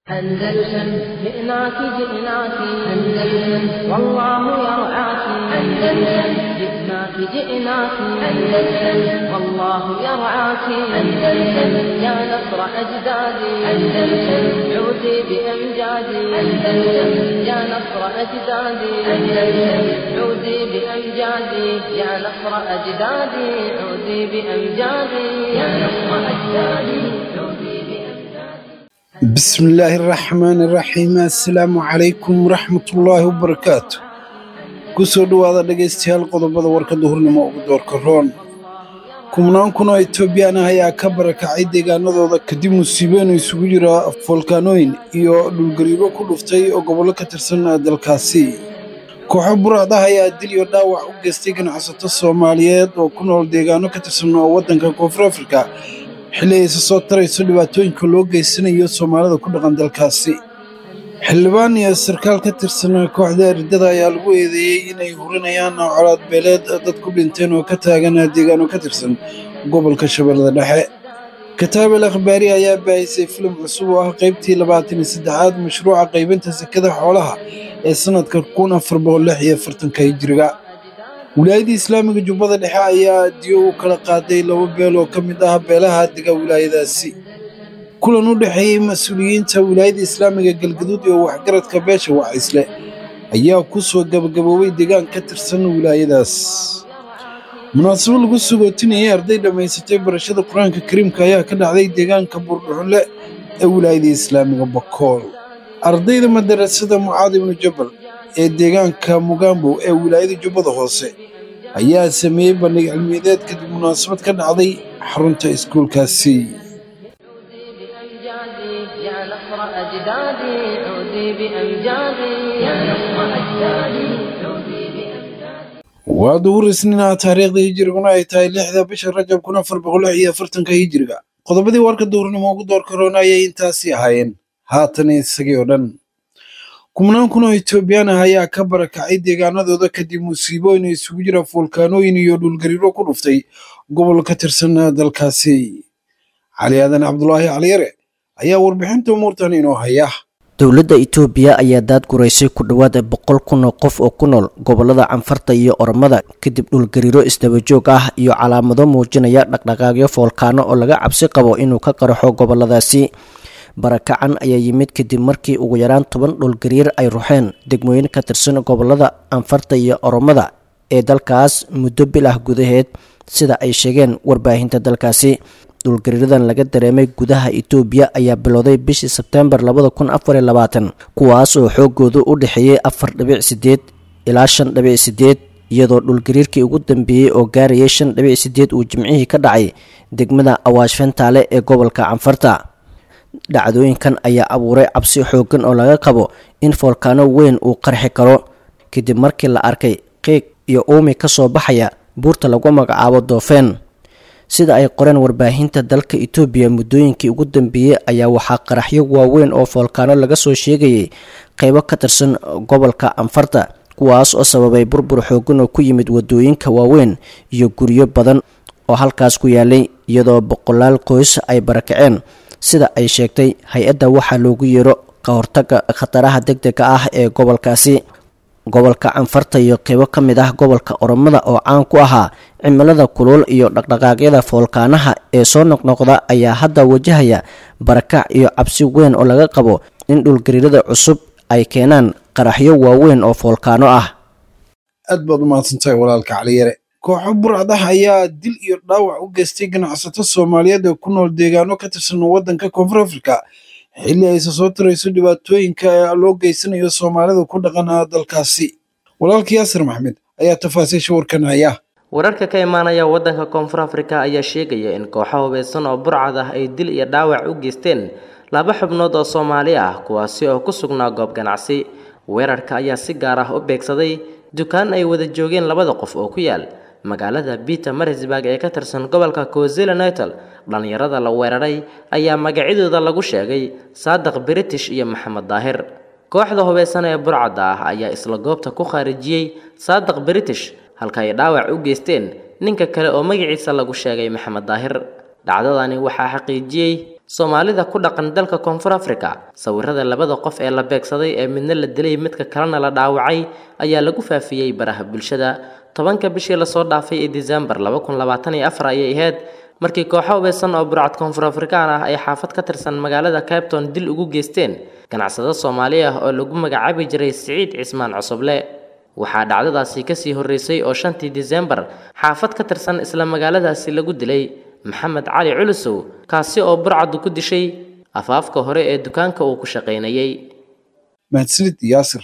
أندلسن جئناك جئناك أندلسن والله يرعاك أندلسن جئناك جئناك أندلسن والله يرعاك أندلسن يا نصر أجدادي أندلسن عودي بأمجادي أندلسن يا نصر أجدادي أندلسن عودي بأمجادي يا نصر أجدادي عودي بأمجادي يا نصر أجدادي عودي بأمجادي بسم الله الرحمن الرحيم assalaamu calaykum waraxmatullaahi wabarakaatu kusoo dhowaada dhegaystayaal qodobada warka duhurnimo ugu doorka roon kumnaan kun oo etoobiyaan ah ayaa ka barakacay deegaanadooda kadib musiibooyin isugu jira foolkaanooyin iyo dhulgariiro ku dhuftay oo gobollo ka tirsan dalkaasi kooxo buraad ah ayaa dil iyo dhaawac u geystay ganacsato soomaaliyeed oo ku nool deegaano ka tirsan oo waddanka koonfur afrika xilli aysa soo tarayso dhibaatooyinka loo geysanayo soomaalida ku dhaqan dalkaasi xildhibaan iyo sarkaal ka tirsan kooxda eridada ayaa lagu eedeeyey inay hurinayaan colaad beeleed dad ku dhinteen oo ka taagan deegaano ka tirsan gobolka shabeellada dhexe kataabel akhbaari ayaa baahisay filim cusub oo ah qaybtii labaatan iyo saddexaad mashruuca qaybinta sekada xoolaha ee sannadka kun afar boqol lix iyo afartanka hijiriga wilaayadda islaamiga jubbada dhexe ayaa diyo u kala qaaday laba beel oo ka mid ah beelaha dega wilaayadaasi kulan u dhexeeyey mas-uuliyiinta wilaayadda islaamiga galgaduud iyo waxgaradka beesha wacaysle ayaa ku soo gabagaboobay deegaan ka tirsan wilaayadaas munaasabo lagu sagootinayay arday dhammaysatay barashada qur-aanka kariimka ayaa ka dhacday deegaanka buurdhuxunle ee wilaayadda islaamiga bakool ardayda madarasada mucaad ibnu jabal ee deegaanka mugambow ee wilaayada jubbada hoose ayaa sameeyey bandhig cilmiyadeed kadib munaasabad ka dhacday xarunta iskuulkaasi بأمجادي يا نصر أجدادي عودي بأمجادي يا نصر أجدادي عودي بأمجادي waa duhur isniina taariikhda hijiriguna ay tahay lixda bisha rajab kun afar boqol lix iyo afartanka hijiriga qodobadii warka duhurnimo ugu door karoona ayay intaasii ahaayeen haatan isagii oo dhan kumnaan kun oo etoobiyaan ah ayaa ka barakacay deegaanadooda kadib musiibooyin isugu jira foolkaanooyin iyo dhulgariiro ku dhuftay gobol ka tirsan dalkaasi cali aadan cabdulaahi caliyare ayaa warbixinta umuurtan inoo haya dowladda itoobiya ayaa daadguraysay ku dhowaad boqol kun oo qof oo ku nool gobolada canfarta iyo oromada kadib dhulgariiro isdabajoog ah iyo calaamado muujinaya dhaqdhaqaaqyo foolkaano oo laga cabsi qabo inuu ka qaraxo goboladaasi barakacan ayaa yimid kadib markii ugu yaraan toban dhulgariir ay ruxeen degmooyin ka tirsan gobolada anfarta iyo oromada ee dalkaas muddo bil ah gudaheed sida ay sheegeen warbaahinta dalkaasi dhulgariiradan laga dareemay gudaha itoobiya ayaa bilowday bishii sebteembar labada kun afar iyo labaatan kuwaas oo xoogoodu u dhexeeyey afar dhibic sideed ilaa shan dhibic sideed iyadoo dhulgariirkii ugu dambeeyey oo gaarayay shan dhibic sideed uu jimcihii ka dhacay degmada awaash fentaale ee gobolka canfarta dhacdooyinkan ayaa abuuray cabsi xooggan oo laga qabo in foolkaano weyn uu qarxi karo kadib markii la arkay qiiq iyo uumi ka soo baxaya buurta lagu magacaabo doofeen sida ay qoreen warbaahinta dalka itoobiya muddooyinkii ugu dambeeyey ayaa waxaa qaraxyo waaweyn oo foolkaano laga soo sheegayay qeybo ka tirsan gobolka anfarta kuwaas oo sababay burbur xooggan oo ku yimid wadooyinka waaweyn iyo guryo badan oo halkaas ku yaalay iyadoo boqolaal qoys ay barakaceen sida ay sheegtay hay-adda waxaa loogu yeero ka hortaga khataraha deg dega ah ee gobolkaasi gobolka canfarta iyo qeybo ka mid ah gobolka oromada oo caan ku ahaa cimilada kulul iyo dhaqdhaqaaqyada foolkaanaha ee soo noqnoqda ayaa hadda wajahaya barakac iyo cabsi weyn oo laga qabo in dhulgariirada cusub ay keenaan qaraxyo waaweyn oo foolkaano ah aad baad u mahadsantahay walaalka caliyare kooxo burcad ah ayaa dil iyo dhaawac u geystay ganacsato soomaaliyeed ee ku nool deegaano ka tirsan waddanka koonfur afrika xilli aysa soo tarayso dhibaatooyinka ee loo geysanayo soomaalida ku dhaqan dalkaasi walaalka yaasir maxmed ayaa tafaasiisha warkan haya wararka ka imaanaya waddanka koonfur afrika ayaa sheegaya in kooxo hubeysan oo burcad ah ay dil iyo dhaawac u geysteen laba xubnood oo soomaali ah kuwaasi oo ku sugnaa goob ganacsi weerarka ayaa si gaar ah u beegsaday dukaan ay wada joogeen labada qof oo ku yaal magaalada peter marisburg ee ka tirsan gobolka cozela nital dhallinyarada la weeraray ayaa magacyadooda lagu sheegay saadiq british iyo maxamed daahir kooxda hubeysan ee burcadda ah ayaa isla goobta ku khaarijiyey saadiq british halka ay dhaawac u geysteen ninka kale oo magaciisa lagu sheegay maxamed daahir dhacdadani waxaa xaqiijiyey soomaalida ku dhaqan dalka koonfur africa sawirada labada qof ee la beegsaday ee midna la dilay midka kalena la dhaawacay ayaa lagu faafiyey baraha bulshada tobanka bishii lasoo dhaafay ee disembar laba kun labaatan iyo afar ayay ahayd markii kooxo hubeysan oo burcad koonfur afrikaan ah ay xaafad ka tirsan magaalada cabton dil ugu geysteen ganacsado soomaali ah oo lagu magacaabi jiray siciid cismaan cusuble waxaa dhacdadaasi kasii horreysay oo shantii disembar xaafad ka tirsan isla magaaladaasi lagu dilay maxamed cali culusow kaasi oo burcadu ku dishay afaafka hore ee dukaanka uu ku shaqaynayay mahadsanid yaasir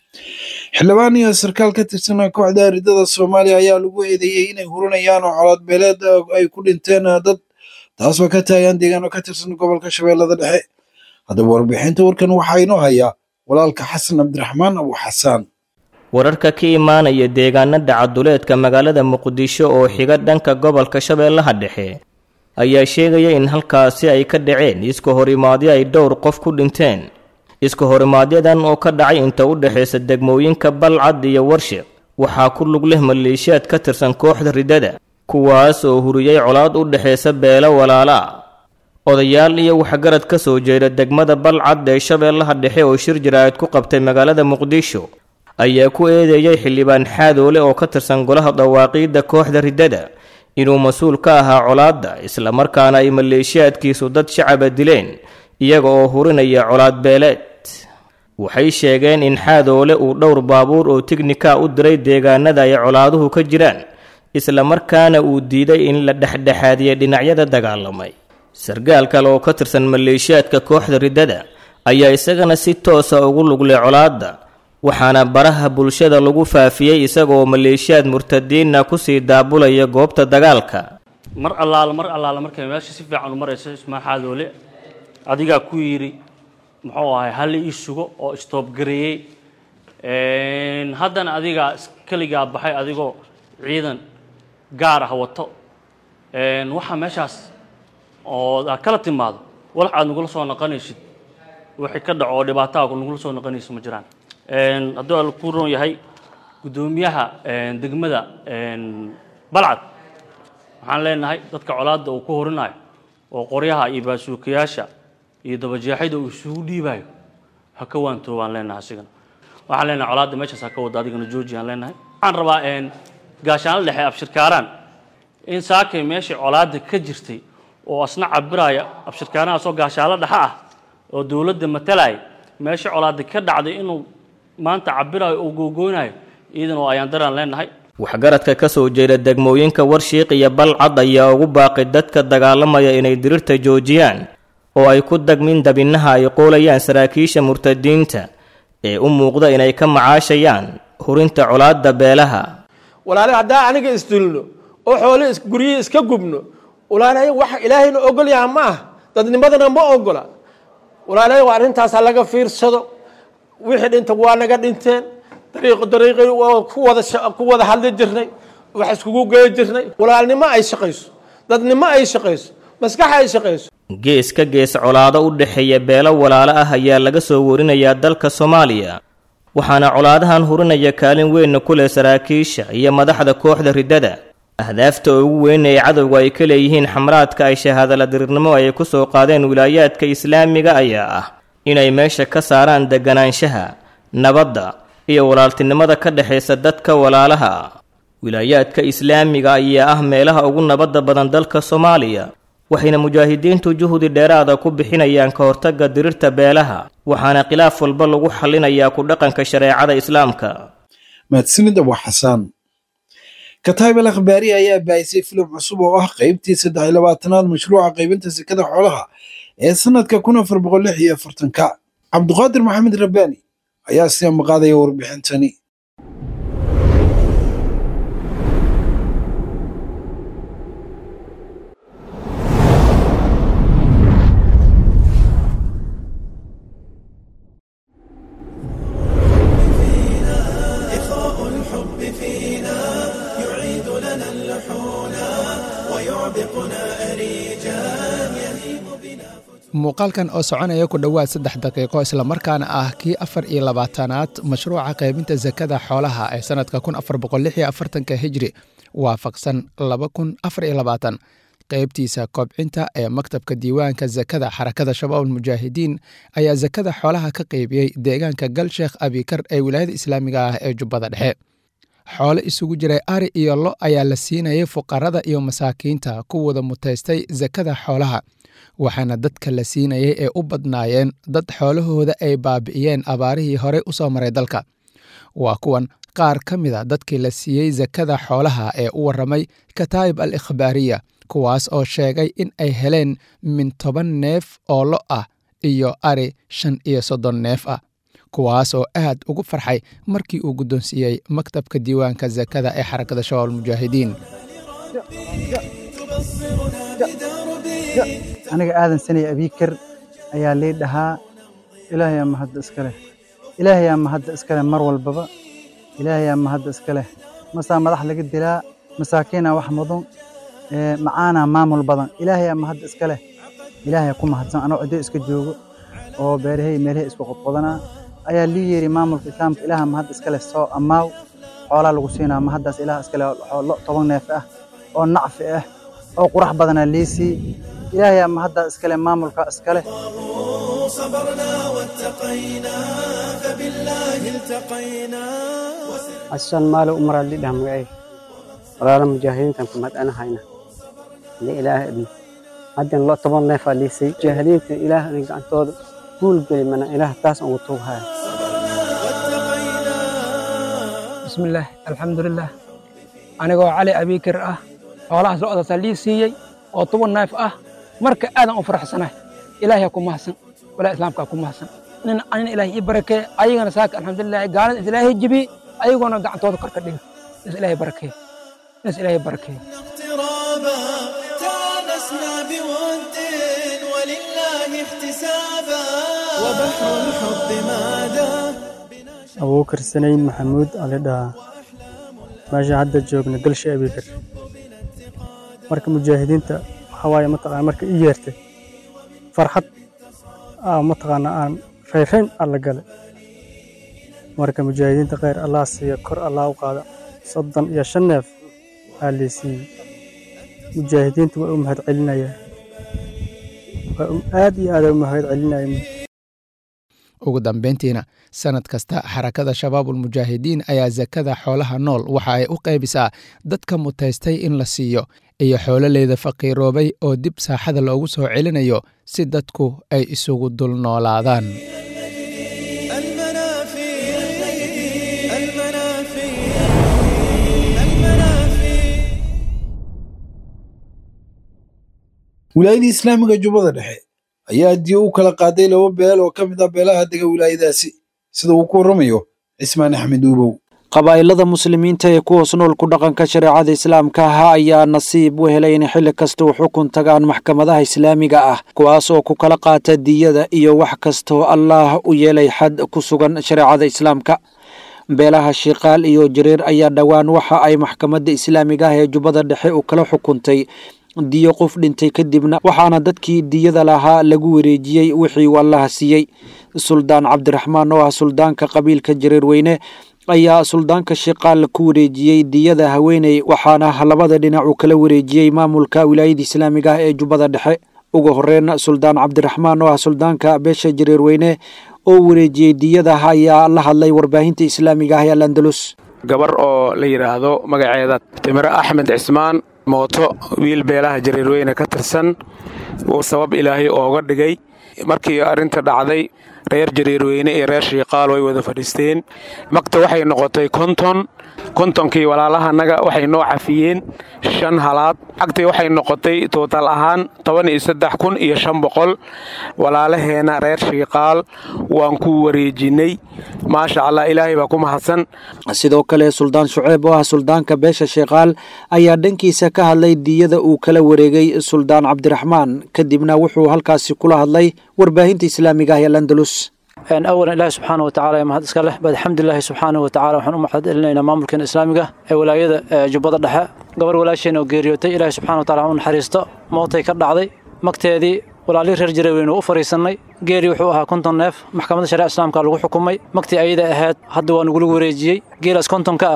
xildhibaan iyo sarkaal ka tirsan kooxda aridada soomaaliya ayaa lagu eedeeyey inay hurinayaan oo colaad beeleed ay ku dhinteen dad taasoo ka taagan deegaano ka tirsan gobolka shabeellada dhexe haddaba warbixinta warkan waxaa inoo hayaa walaalka xasan cabdiraxmaan abu xasaan wararka ka imaanaya deegaanada caduleedka magaalada muqdisho oo xiga dhanka gobolka shabeellaha dhexe ayaa sheegaya in halkaasi ay ka dhaceen iska horimaadyo ay dhowr qof ku dhinteen iska horimaaadyadan oo ka dhacay inta u dhexaysa degmooyinka balcad iyo warshiq waxaa ku lug leh maleeshiyaad ka tirsan kooxda ridada kuwaas oo huriyey colaad u dhexaysa beelo walaala ah odayaal iyo waxgarad ka soo jeeda degmada balcad ee shabeellaha dhexe oo shir jaraa'id ku qabtay magaalada muqdisho ayaa ku eedeeyay xildhibaan xaadoole oo ka tirsan golaha dawaaqiidda kooxda ridada inuu mas-uul ka ahaa colaadda islamarkaana ay maleeshiyaadkiisu dad shacaba dileen iyaga oo hurinaya colaad beeleed waxay sheegeen in xaadoole uu dhowr baabuur oo tignika u diray deegaanada ay colaaduhu ka jiraan islamarkaana uu diiday in la dhexdhexaadiya dhinacyada dagaalamay sargaal kale oo ka tirsan maleeshiyaadka kooxda ridada ayaa isagana si toosa ugu luglay colaadda waxaana baraha bulshada lagu faafiyey isagaoo maleeshiyaad murtadiinna kusii daabulaya goobta dagaalka mar allaala mar allaala markay meesha si fiican u marayso ismaa xaadoole adigaa ku yidhi muxuu ahay halli ii sugo oo istoobgareeyey haddana adigaa keligaa baxay adigoo ciidan gaar ah wato waxaa meeshaas oo aad kala timaado walax aad nagula soo noqonaysid wixii ka dhaco oo dhibaataa nagula soo noqonayso ma jiraan hadduu alla ku roon yahay guddoomiyaha degmada balcad waxaan leenahay dadka colaadda uu ku horinayo oo qoryaha iyo baasuukayaasha iyo dabajeexida uu isugu dhiibayo ha ka waantoo baan leenahay asigana waxaan leenahay colaadda meeshaas ha ka wada adigana jooji aan leenahay waxaan rabaa gaashaanla dhexe abshirkaaraan in saakay meeshii colaadda ka jirtay oo asna cabiraya abshirkaarahaasoo gaashaalo dhexe ah oo dowladda matalaya meeshii colaadda ka dhacday inuu maanta cabirayo oo googoonayo iidan oo ayaan daraan leenahay waxgaradka ka soo jeeda degmooyinka warshiiq iyo balcad ayaa ugu baaqay dadka dagaalamaya inay dirirta joojiyaan oo ay ku dagmin dabinaha ay qoolayaan saraakiisha murtadiinta ee u muuqda inay ka macaashayaan hurinta colaadda beelaha walaale haddaa aniga isdulno oo xoole guryihii iska gubno walaale wax ilaahayna ogol yaha ma ah dadnimadana ma ogola walaale waa arrintaas ha laga fiirsado wixii dhinta waa naga dhinteen dariiq dariiqi ku wada ku wada hadli jirnay wax iskugu gey jirnay walaalnimo ay shaqayso dadnimo ay shaqayso maskax ay shaqayso gees ka gees colaado u dhexeeya beelo walaalo ah ayaa laga soo warinayaa dalka soomaaliya waxaana colaadahan hurinaya kaalin weynna ku leh saraakiisha iyo madaxda kooxda riddada ahdaafta ugu weyn ee cadowga ay ka leeyihiin xamraadka ay shahaadala dirirnimo ay ku soo qaadeen wilaayaadka islaamiga ayaa ah inay meesha ka saaraan deganaanshaha nabadda iyo walaaltinimada ka dhexaysa dadka walaalaha ah wilaayaadka islaamiga ayaa ah meelaha ugu nabadda badan dalka soomaaliya waxayna mujaahidiintu juhdi dheeraada ku bixinayaan ka hortagga dirirta beelaha waxaana khilaaf walba lagu xallinayaa ku dhaqanka shareecada islaamka mahadsanid abu xasaan kataib al akhbaari ayaa baahisay filim cusub oo ah qaybtii saddex iyo labaatanaad mashruuca qaybinta sekada xoolaha ee sanadka kun afar boqol lix iyo afartanka cabduqaadir maxamed rabbaani ayaa sii maqaadaya warbixintani muuqaalkan oo soconaya ku dhowaad saddex daqiiqo islamarkaana ah kii afar iyo labaatanaad mashruuca qaybinta sakada xoolaha ee sanadka kun afar boqol lix iyo afartanka hijri waafaqsan laba kun afar iyo labaatan qaybtiisa kobcinta ee maktabka diiwaanka sakada xarakada shabaab almujaahidiin ayaa sakada xoolaha ka qaybiyey deegaanka galsheekh abikar ee wilaayada islaamiga ah ee jubbada dhexe xoolo isugu jiray ari iyo lo ayaa la siinayay fuqarada iyo masaakiinta kuwooda mutaystay sakada xoolaha waxaana dadka la siinayay ee u badnaayeen dad xoolahooda ay baabi'iyeen abaarihii horey u soo maray dalka waa kuwan qaar ka mida dadkii la siiyey sakada xoolaha ee u warramay kataa'ib al ikhbaariya kuwaas oo sheegay in ay heleen min toban neef oo lo ah iyo ari shan iyo soddon neef ah kuwaas oo aad ugu farxay markii uu guddoonsiiyey maktabka diiwaanka sakada ee xarakada shabaab almujaahidiin aniga aadan sanay abiikar ayaa lii dhahaa ilaahayaa mahadda iska leh ilaahayaa mahadda iska leh mar walbaba ilaahayaa mahadda iska leh masaa madax laga dilaa masaakiinaa wax mudan macaanaa maamul badan ilaahayaa mahadda iska leh ilaahayaa ku mahadsan anoo ciddo iska joogo oo beerahay meelahay isku qodqodanaa ayaa lii yeeri maamulka islaamka ilaaha mahadda iska leh soo ammaaw xoolaa lagu siinaa mahaddaas ilaah iska leh lo toban neef ah oo nacfi ah oo qurax badanaa lii sii ilaahayaa mahaddaa iska leh maamulka iska leh asan maalo umaraad lidhah magacay walaala mujaahidiintan ku madhanahayna li ilaahay idin haddan lo toban neefaa liisay mujaahidiinta ilaah idin gacantooda guul geli mana ilaah taas ugu tuughaya bismillaah alxamdulilah anigoo cali abiikir ah xoolahaas lo-daasaa lii siiyey oo toban neef ah marka aadan u faraxsanahay ilaahay ku mahadsan walaa islaamkaa ku mahadsan nin anin ilaahay ii barakee ayagana saaka alxamdulilah gaalada is ilaahay jibi ayagoona gacantooda kor ka dhiga is ilaahay barakee is ilaahay barakee تانسنا بود ولله احتسابا وبحر الحب ماذا abuukar sanayn maxamuud ali dhahaa meesha hadda joogna galsha abiikar marka mujaahidiinta waxaa waaye mataqaana marka i yeertay farxad aa mataqaana aan rayrayn alla galay marka mujaahidiinta khayr allah siiya kor allah u qaada soddon iyo shan neef aa lii siiyey mujaahidiinta waa u mahad celinaya waa aad iyo aad u mahad celinaya ugu dambayntiina sanad kasta xarakada shabaabulmujaahidiin ayaa sakada xoolaha nool waxa ay u qaybisaa dadka mutaystay in la siiyo iyo xoololeyda faqiiroobay oo dib saaxada loogu soo celinayo si dadku ay isugu dul noolaadaan wilaayadii islaamiga jubbada dhexe ayaa diyo u kala qaaday laba beel oo ka mid ah beelaha dega wilaayadaasi sida uu ku warramayo cismaan axmed uubow qabaa'ilada muslimiinta ee ku hoos nool ku dhaqanka shareecada islaamka ah ayaa nasiib u helay in xilli kasta u xukun tagaan maxkamadaha islaamiga ah kuwaas oo ku kala qaata diyada iyo wax kastoo allaah u yeelay xad ku sugan shareecada islaamka beelaha shiikaal iyo jareer ayaa dhowaan waxa ay maxkamadda islaamiga ah ee jubbada dhexe u kala xukuntay diyo qof dhintay kadibna waxaana dadkii diyada lahaa lagu wareejiyey wixii uu allaha siiyey suldaan cabdiraxmaan oo ah suldaanka qabiilka jareerweyne ayaa suldaanka shiikaal ku wareejiyey diyada haweeney waxaana labada dhinac uu kala wareejiyey maamulka wilaayada islaamiga ah ee jubbada dhexe ugu horeyn suldaan cabdiraxmaan oo ah suldaanka beesha jareerweyne oo wareejiyey diyada ayaa la hadlay warbaahinta islaamiga ah ee alandalus gabar oo la yidhaahdo magaceeda timiro axmed cismaan mooto wiil beelaha jareerweyne ka tirsan uu sabab ilaahay ooga dhigay markii arrinta dhacday reer jareerweyne iyo reer shiikaal way wada fadhiisteen magta waxay noqotay konton kontonkii walaalahanaga waxay noo cafiyeen shan halaad cagtii waxay noqotay tuutal ahaan toban iyo saddex kun iyo shan boqol walaalaheena reer shiikaal waan ku wareejinay maasha allah ilaahay baa ku mahadsan sidoo kale suldaan shuceeb oo ah suldaanka beesha shiikaal ayaa dhankiisa ka hadlay diyada uu kala wareegay suldaan cabdiraxmaan kadibna wuxuu halkaasi kula hadlay warbaahinta islaamiga ah ee landalus awalan ilaahi subxaana watacaala ee mahad iska leh baad alxamdulilaahi subxaana watacaala waxaan u mahad celinaynaa maamulkeena islaamiga ee walaayada jubbada dhexe gabar walaasheen oo geeriyootay ilaahi subxana watacala u naxariisto mootay ka dhacday magteedii walaalihii reer jareeweyne u fariisannay geeri wuxuu ahaa konton neef maxkamadda shariica islaamka lagu xukumay magtii ayada ahayd hadda waa nugula wareejiyey geelaas kontonka ah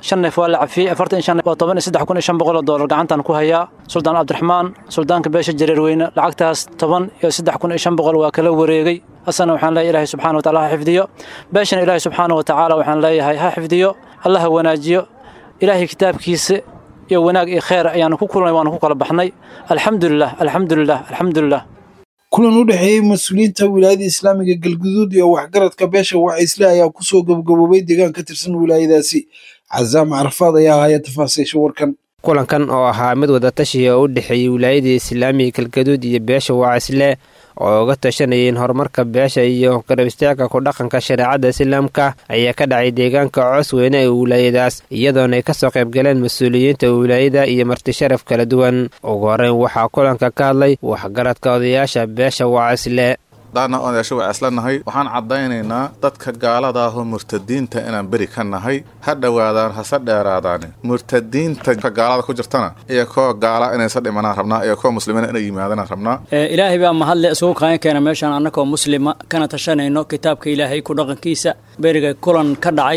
shan neef waa la cafiyey afartan iyo shan neef waa toban iyo saddex kun iyo shan boqol oo doolar gacantaan ku hayaa suldaan cabdiraxmaan suldaanka beesha jareerweyne lacagtaas toban iyo saddex kun iyo shan boqol waa kala wareegay asana waxaan leeyahay ilaahay subxaana wataala ha xifdiyo beeshana ilaahay subxaana watacaala waxaan leeyahay ha xifdiyo allah ha wanaajiyo ilaahay kitaabkiisa iyo wanaag iyo kheer ayaanu ku kulnay waanu ku kala baxnay alxamdulilah alxamdulilah alxamdulilah kulan u dhexeeyey mas-uuliyiinta wilaayada islaamiga galguduud iyo waxgaradka beesha wacaysle ayaa kusoo gabagaboobay deegaan ka tirsan wilaayadaasi cazaam carafaad ayaa haya tafaasiisha warkan kulankan oo ahaa mid wadatashiya oo u dhexeeyey wilaayadii islaamiga galgaduud iyo beesha wacaysle oo uga tashanayeen horumarka beesha iyo garab istaagka ku dhaqanka shareecada islaamka ayaa ka dhacay deegaanka coos weyne ee wilaayadaas iyadoona ay kasoo qaybgaleen mas-uuliyiinta wilaayada iyo marti sharaf kala duwan ugu horeyn waxaa kulanka ka hadlay waxgaradka odayaasha beesha wacaysle daana odayaasho waa isla nahay waxaan caddaynaynaa dadka gaalada ahoo murtadiinta inaan beri ka nahay ha dhowaadaan hase dheeraadaan murtadiinta gaalada ku jirtana iyo koo gaala inaysa dhimanaan rabnaa iyo koo muslimiina inay yimaadaan rabnaa ilaahay baa mahadle isugu qaayan keena meeshaan annagoo muslima kana tashanayno kitaabka ilaahay ku dhaqankiisa beriga kulan ka dhacay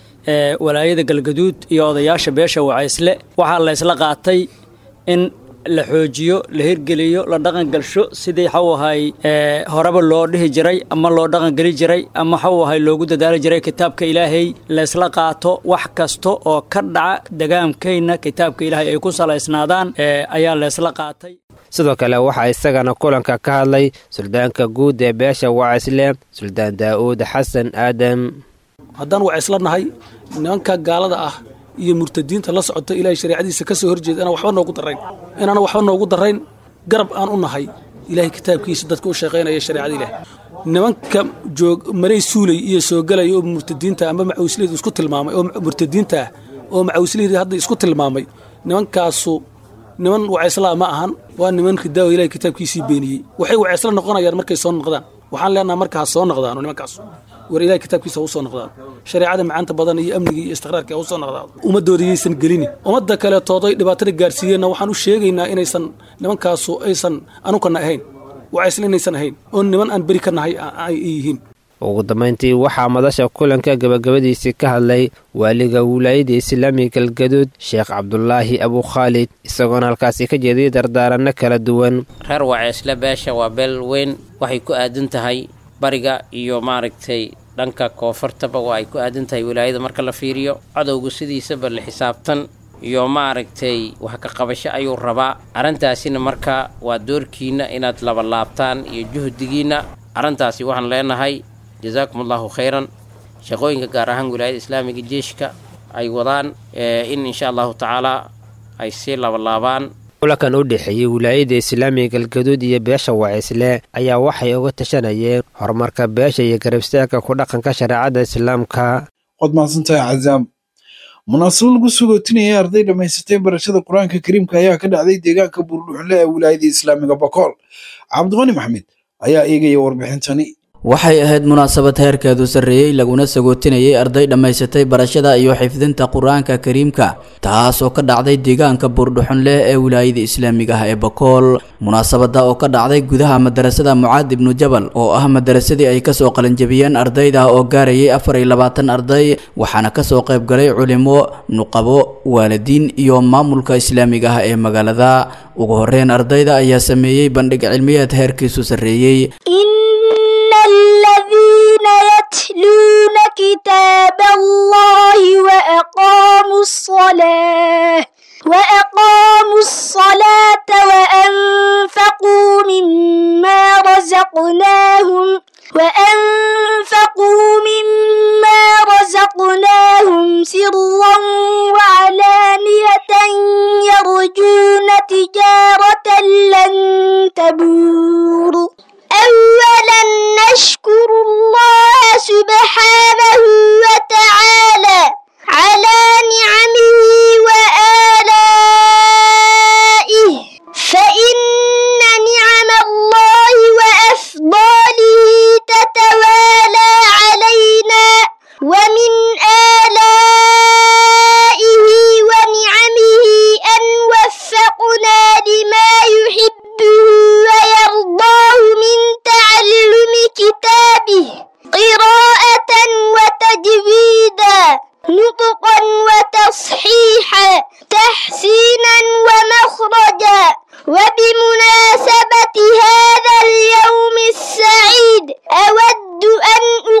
ee walaayada galgaduud iyo odayaasha beesha wacaysle waxaa la ysla qaatay in la xoojiyo la hirgeliyo la dhaqangalsho sidii xaw ahay horeba loo dhihi jiray ama loo dhaqangeli jiray ama xaw ahay loogu dadaali jiray kitaabka ilaahay laysla qaato wax kasta oo ka dhaca degaamkayna kitaabka ilaahay ay ku salaysnaadaan ayaa laysla qaatay sidoo kale waxaa isagana kulanka ka hadlay suldaanka guud ee beesha wacaysle suldaan daa'uud xasan aadam haddaan wacaysla nahay nimanka gaalada ah iyo murtadiinta la socota ilaahay shareecadiisa ka soo horjeeda inaan waxba noogu darayn inaana waxba noogu darayn garab aan u nahay ilaahay kitaabkiisa dadka u shaqaynaya shareecada ilaah nimanka joog maray suulay iyo soo galaya oo murtadiinta ama macawisleedu isku tilmaamay oo murtadiinta ah oo macawisleedii hadda isku tilmaamay nimankaasu niman wacaysla ma ahan waa niman ridaawo ilahay kitaabkiisii beeniyey waxay wacaysla noqonayaan markay soo noqdaan waxaan leenaha marka ha soo noqdaano nimankaas war ilahay kitaabkiisa ha u soo noqdaan shareecada macaanta badan iyo amniga iyo istiqraarka ha u soo noqdaan ummadooda yaysan gelini ummadda kaleetooday dhibaatada gaarsiiyeenna waxaan u sheegaynaa inaysan nimankaasu aysan anukana ahayn wacaysla inaysan ahayn oo niman aan beri ka nahay ay yihiin ugu dambayntii waxaa madasha kulanka gabagabadiisii ka hadlay waaliga wilaayada islaamiga galgaduud sheekh cabdulaahi abukhaalid isagoona halkaasi ka jeediyay dardaaranno kala duwan reer waceysle beesha waa beel weyn waxay ku aadan tahay bariga iyo maaragtay dhanka koonfurtaba waa ay ku aadan tahay wilaayada marka la fiiriyo cadowgu sidiisaba la xisaabtan iyo maaragtay wax ka qabasho ayuu rabaa arrintaasina marka waa doorkiinna inaad labalaabtaan iyo juhdigiinna arrintaasi waxaan leenahay jazaakum allahu khayran shaqooyinka gaar ahaan wilaayada islaamiga jeeshka ay wadaan in insha allahu tacaala ay sii labalaabaan kulankan u dhexeeyey wilaayada islaamiga galgaduud iyo beesha wacaysle ayaa waxay uga tashanayeen horumarka beesha iyo garabstaagka ku dhaqanka shareecada islaamka waad mahadsantahay cazaam munaasabo lagu sugootinayay arday dhammaysatay barashada qur-aanka kariimka ayaa ka dhacday deegaanka buurdhuxle ee wilaayada islaamiga bakool cabdiqani maxmed ayaa eegaya warbixintani waxay ahayd munaasabad heerkeedu sarreeyey laguna sagootinayay arday dhammaysatay barashada iyo xifdinta qur-aanka kariimka taasoo ka dhacday deegaanka buurdhuxunleh ee wilaayada islaamiga ah ee bakool munaasabada oo ka dhacday gudaha madarasada mucaad ibnu jabal oo ah madarasadii ay kasoo qalinjabiyeen ardayda oo gaarayay afar iyo labaatan arday waxaana kasoo qaybgalay culimo nuqabo waalidiin iyo maamulka islaamiga ah ee magaalada ugu horeyn ardayda ayaa sameeyey bandhig cilmiyeed heerkiisu sarreeyey الذين يتلون كتاب الله وأقاموا الصلاة وأقاموا الصلاة وأنفقوا مما رزقناهم وأنفقوا مما رزقناهم سرا وعلانية يرجون تجارة لن تبور أول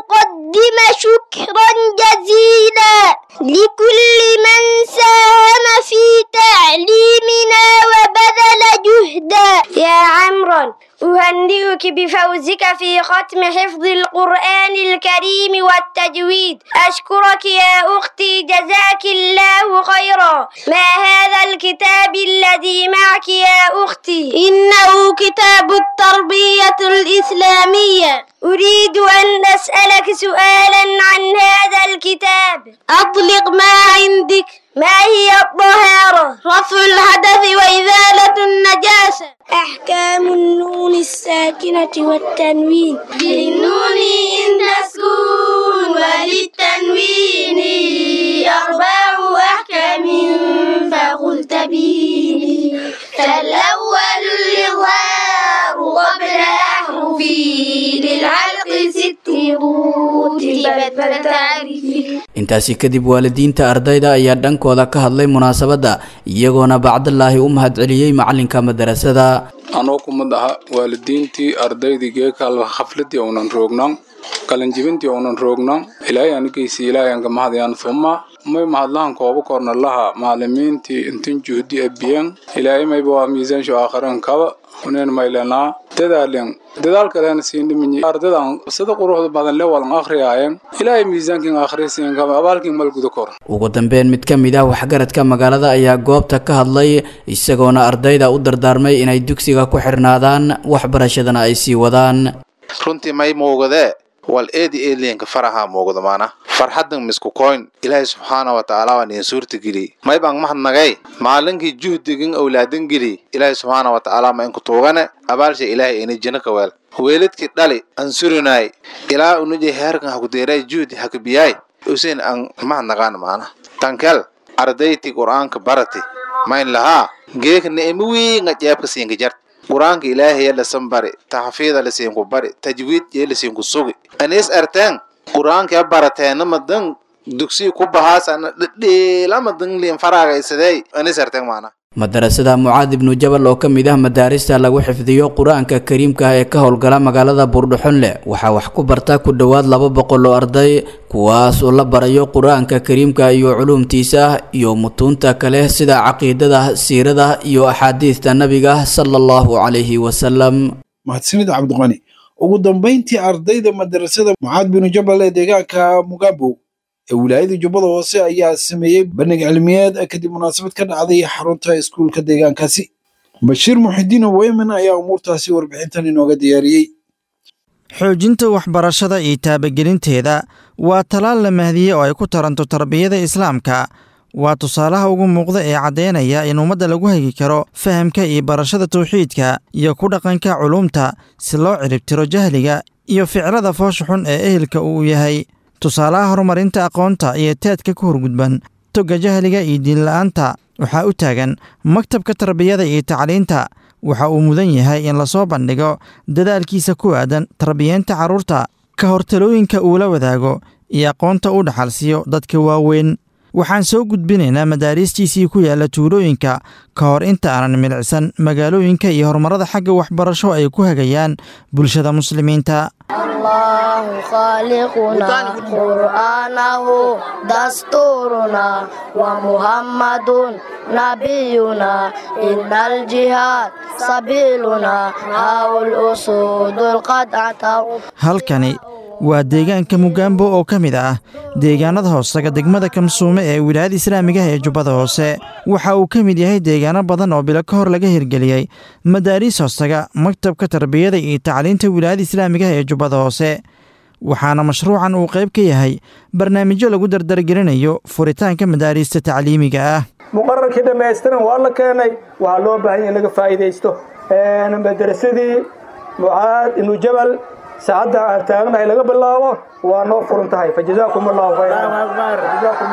أقدم شكرا جزيلا لكل من ساهم في تعليمنا وبذل جهدا يا عمرو أهنئك بفوزك في ختم حفظ القرآن الكريم والتجويد أشكرك يا أختي جزاك الله خيرا ما هذا الكتاب الذي معك يا أختي إنه كتاب التربية الإسلامية أريد أن أسألك سؤالا عن هذا الكتاب أطلق ما عندك ما هي الطهارة رفع الحدث وإزالة النجاسة أحكام النون الساكنة والتنوين للنون إن تسكون وللتنوين أربع أحكام فقل تبيني فالأول الإظهار قبل أحرفي للعلق ست رتبت فتعرفي intaasi kadib waalidiinta ardayda ayaa dhankooda ka hadlay munaasabadda iyagoona bacdalaahi u mahadceliyey macalinka madarasada anoo kumad aha waalidiintii ardaydii geekal xafladii uunan roognan qalinjibintii uunan roognan ilaahay anigaysi ilaahay anka mahadayaan suma may mahadlahan kooba korna laha macalimiintii intin juhdi abiyan ilaahay mayba waa miisaansho aakhiran kaba uneen maylanaa dadaalen dadaalkaleena siindhiminyi ardadan sida quruxda badan le walan akhriyaayen ilaahay miisaankin akhrisiin kaba abaalkin malguda kor ugu dambeyn mid ka mid ah waxgaradka magaalada ayaa goobta ka hadlay isagoona ardayda u dardaarmay inay dugsiga ku xirnaadaan waxbarashadana ay sii wadaan runtii may muugadee wal eedi eedliinka faraha muuqdo maana farxadan misku koyn ilaahay subxaana wa tacaala waa niin suurta geli may baan mahadnagay maalinkii juhdigin owlaadan geli ilaahay subxaana wa tacaala ma inku tuugane abaalsha ilaahay ini jina ka weel weeladkii dhali an surinaay ilaa unuji heerkan hakudeeray juhdi hakabiyaay usin an mahadnagaan maana tankel ardayti qur'aanka barati mayn lahaa geeka ni'imo wiinga jeebka siinka jart qur-aanka ilaahay lasan bari taxfiida lasiinku bari tajwiid yee lasiinku sugi anis arteen qur-aanka barateena madan dugsi ku bahaasana dhedheela madan liin faraagaysadey anis arteen maana madarasada mucaad ibnu jabal oo ka mid ah madaarista lagu xifdiyo qur-aanka kariimka ah ee ka howlgala magaalada buurdhuxunle waxaa wax ku barta ku dhowaad laba boqol oo arday kuwaas oo la barayo qur-aanka kariimka iyo culuumtiisa iyo mutuunta kale sida caqiidada siirada iyo axaadiista nabiga sala allahu calayhi wasalam mahadsanid cabdiqani ugu dambayntii ardayda madarasada mucaad binu jabal ee deegaanka mugabow ee wilaayada jubbada hoose ayaa sameeyey bandhig cilmiyeed kadib munaasabad ka dhacday xarunta iskuulka deegaankaasi bashiir muxidiin weyman ayaa umuurtaasi warbixintan inooga diyaariyey xoojinta waxbarashada iyo taabagelinteeda waa talaal la mahdiyey oo ay ku taranto tarbiyada islaamka waa tusaalaha ugu muuqda ee caddeynaya in ummadda lagu hagi karo fahamka iyo barashada tawxiidka iyo ku dhaqanka culuumta si loo ciribtiro jahliga iyo ficlada foosha xun ee ehelka uu yahay tusaalaha horumarinta aqoonta iyo teedka ku horgudban togga jahliga iyo diinla'aanta waxaa u taagan maktabka tarbiyada iyo tacliinta waxa uu mudan yahay in lasoo bandhigo dadaalkiisa ku aadan tarbiyeenta carruurta ka hor talooyinka uu la wadaago iyo aqoonta u dhaxalsiiyo dadka waaweyn waxaan soo gudbinaynaa madaariistiisii ku yaalla tuulooyinka ka hor inta aanan milicsan magaalooyinka iyo horumarada xagga waxbarasho ay ku hagayaan bulshada muslimiinta الله خالقنا قرآنه دستورنا ومحمد نبينا إن الجهاد سبيلنا هاو الأسود القطعة halkani waa deegaanka mugaambo oo ka mid ah deegaanada hoosaga degmada kamsuume ee wilaayada islaamiga ah ee jubbada hoose waxa uu ka mid yahay deegaano badan oo bilo ka hor laga hirgeliyey madaariis hoosaga maktabka tarbiyada iyo tacliinta wilaayada islaamiga ah ee jubbada hoose waxaana mashruucan uu qayb ka yahay barnaamijyo lagu dardargelinayo furitaanka madaariista tacliimiga ah muqararkii dhammaystiran waa la keenay waxaa loo baahan in laga faa'iidaysto madrasadii mucaad ibnu jabal saacadda aan taagnahay laga bilaabo waa noo furan tahay fajazaakum allahu khayran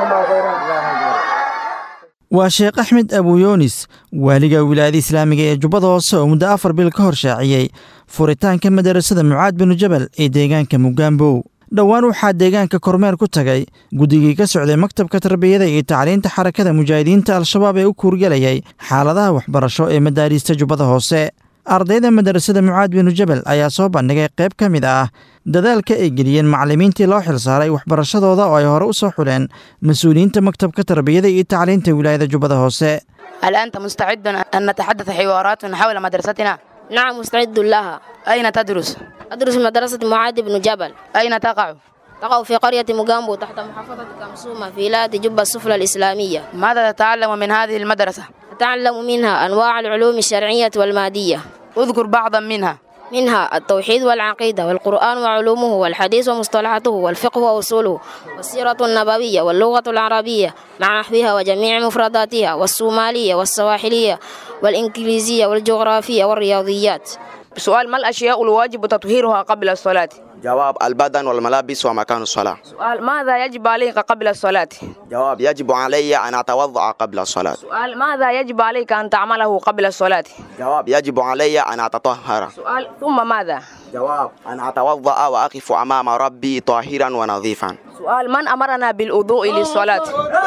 waa sheekh axmed abuyoonis waaliga wilaayada islaamiga ee jubbada hoose oo muddo afar bil ka hor shaaciyey furitaanka madarasada mucaad binu jabal ee deegaanka mugaambow dhowaan waxaa deegaanka kormeer ku tagay guddigii ka socday maktabka tarbiyada iyo tacliinta xarakada mujaahidiinta al-shabaab ee u kuurgelayay xaaladaha waxbarasho ee madaariista jubbada hoose ardayda madarasada mucaad binu jabal ayaa soo bandhigay qayb ka mid ah dadaalka ay geliyeen macallimiintii loo xilsaaray waxbarashadooda oo ay hore u soo xuleen mas-uuliyiinta maktabka tarbiyada iyo tacliinta wilaayada jubbada hoose هل أنت مستعد أن نتحدث حوارات حول مدرستنا؟ نعم مستعد لها أين تدرس؟ أدرس مدرسة معاذ بن جبل أين تقع؟ تقع في قرية مجامبو تحت محافظة كمسومة في ولاية جبة السفلى الإسلامية ماذا تتعلم من هذه المدرسة؟ أتعلم منها أنواع العلوم الشرعية والمادية اذكر بعضا منها منها التوحيد والعقيدة والقرآن وعلومه والحديث ومصطلحاته والفقه وأصوله والسيرة النبوية واللغة العربية مع نحوها وجميع مفرداتها والصومالية والسواحلية والإنجليزية والجغرافية والرياضيات سؤال ما الأشياء الواجب تطهيرها قبل الصلاة؟ جواب البدن والملابس ومكان الصلاة سؤال ماذا يجب عليك قبل الصلاة؟ جواب يجب علي أن أتوضأ قبل الصلاة سؤال ماذا يجب عليك أن تعمله قبل الصلاة؟ جواب يجب علي أن أتطهر سؤال ثم ماذا؟ جواب أن أتوضأ وأقف أمام ربي طاهرا ونظيفا سؤال من أمرنا بالوضوء للصلاة؟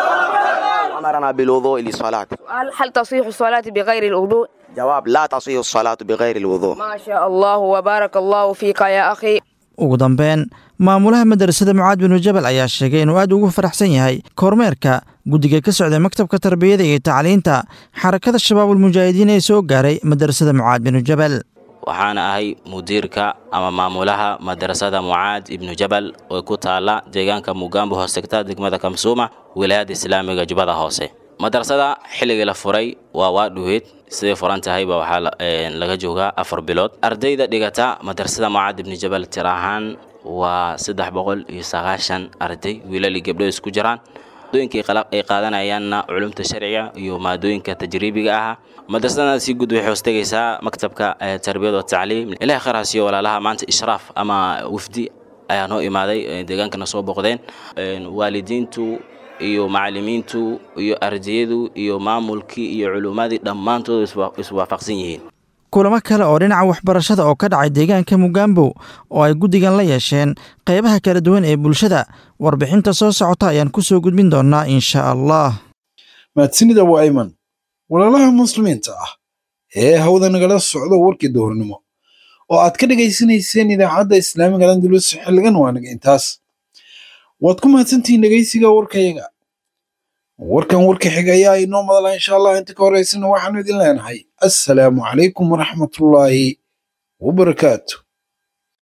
أمرنا بالوضوء للصلاة سؤال هل تصيح الصلاة بغير الوضوء؟ جواب لا تصيح الصلاة بغير الوضوء ما شاء الله وبارك الله فيك يا أخي ugu dambeyn maamulaha madarasada mucaad binu jabal ayaa sheegay inuu aad ugu faraxsan yahay kormeerka guddiga ka socday maktabka tarbiyada iyo tacliinta xarakada shabaabulmujaahidiin ee soo gaaray madarasada mucaad binu jabal waxaana ahay mudiirka ama maamulaha madarasada mucaad ibnu jabal oo ku taala deegaanka mugambo hoosegta degmada kamsuuma wilaayadda islaamiga jubbada hoose madarasada xilligii la furay waa waa dhuweed siday furan tahayba waxaa laga joogaa afar bilood ardayda dhigata madarasada mucaad ibnu jabal tir ahaan waa saddex boqol iyo sagaashan arday wiilal iyo gabdho isku jiraan maadooyinka ay qaadanayaanna culumta sharciga iyo maadooyinka tajriibiga ah madrasadana si guud waxay hoostegaysaa maktabka tarbiyad wa tacliim ilahi khayraas iyo walaalaha maanta ishraaf ama wafdi ayaa noo imaaday deegaankana soo boqdeen waalidiintu iyo macallimiintu iyo ardayadu iyo maamulkii iyo culummadii dhammaantood iswaafaqsan yihiin kulamo kale oo dhinaca waxbarashada oo ka dhacay deegaanka mugambo oo ay guddigan la yeesheen qaybaha kala duwan ee bulshada warbixinta soo socota ayaan ku soo gudbin doonnaa insha allah mahadsanida waa ayman walaalaha muslimiinta ah ee hawda nagala socdo warkii duhurnimo oo aad ka dhegaysanayseen idaacadda islaamiga landulus xilligan waa naga intaas waad ku mahadsantihiin dhegaysiga warkayaga warkan warka xiga ayaa inoo madala insha allah inta ka horeysana waxaanu idin leenahay assalaamu calaykum waraxmatullaahi wabarakaatu